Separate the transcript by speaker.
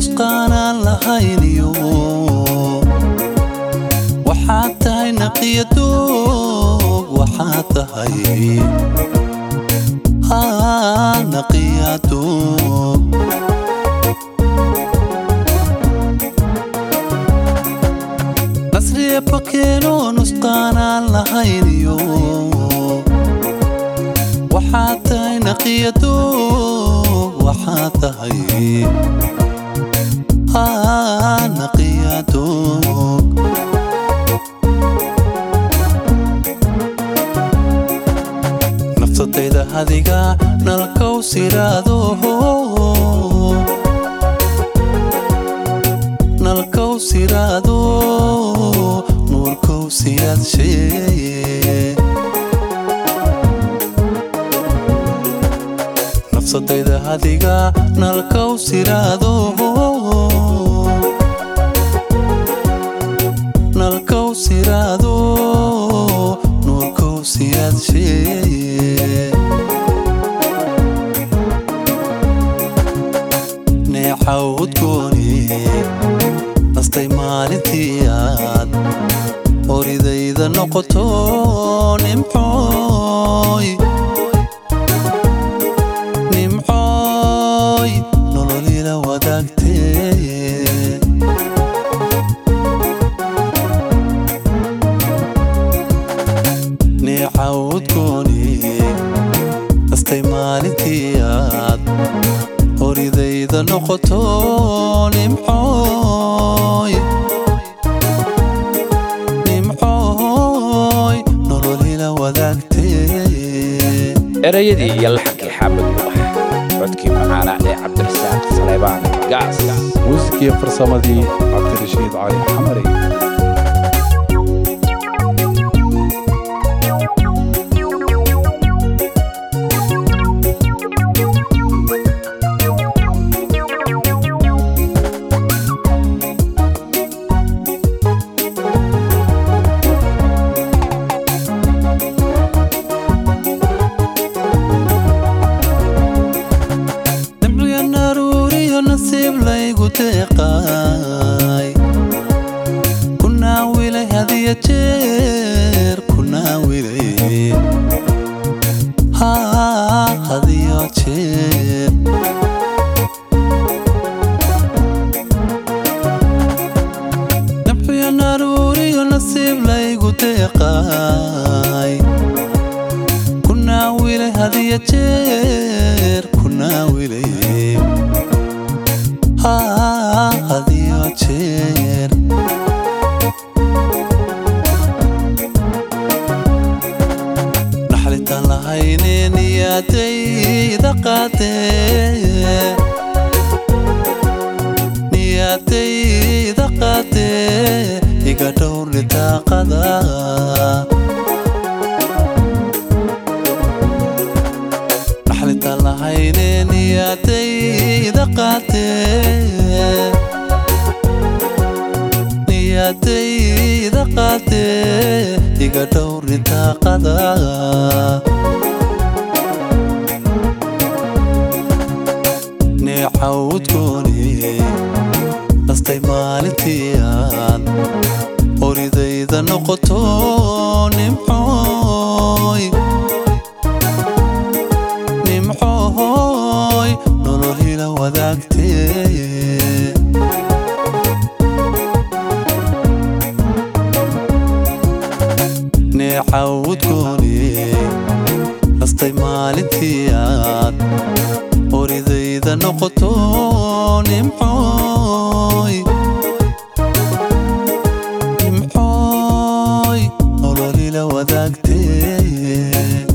Speaker 1: nusqaanaan lahayniyo waxaad tahay naqiya doog waxaad tahay haa naqiya doog nasriya bakeeno nusqaanaan lahayniyo waxaad tahay naqiya doog waxaad tahay haa naqiya doog nafsadayda hadiga nalkow siraado nalkow siraado nuurkow siyaad sheeye nafsadayda hadiga nalkow siraado nalkow siraado nuurkow siyaad sheeye neecaw udgooni nastay maalintii aad horidayda noqoto nimcooy nimcooy nololila wadaagtee neecaw udgooni nastay maalintii aad horidayda noqoto nimcooy nimcooy nololila wadaagtee
Speaker 2: erayadii iyo laxankii xaamud mubax codkii macaana ee cabdirasaaq saleybaan gaas
Speaker 3: muusikii farsamadii cabdirashiid cali xamari
Speaker 1: nimciya naruuriyo nasiib laygu deeqaay ku naawilay hadiya jeer ku naawilay haa hadiyo jeer nimciya naruuriyo nasiib laygu deeqaay ku naawilay hadiya jeer ku naawilay haa hadiyo jeer naxlitaan lahayne niyaadayda qaadee niyaadayda qaadee iga dhowr nitaaqada naxlitaan lahayne niyaadayda qaadee niyaadayda qaadee iga dhowr nitaaqada neecaw udgooni nastay maalintii aad horidayda noqoto nimcooy nimcooy nololila wadaagtee neecaw udgooni nastay maalintii aad horidayda noqoto nimcooy nimcooy nololila wadaagtee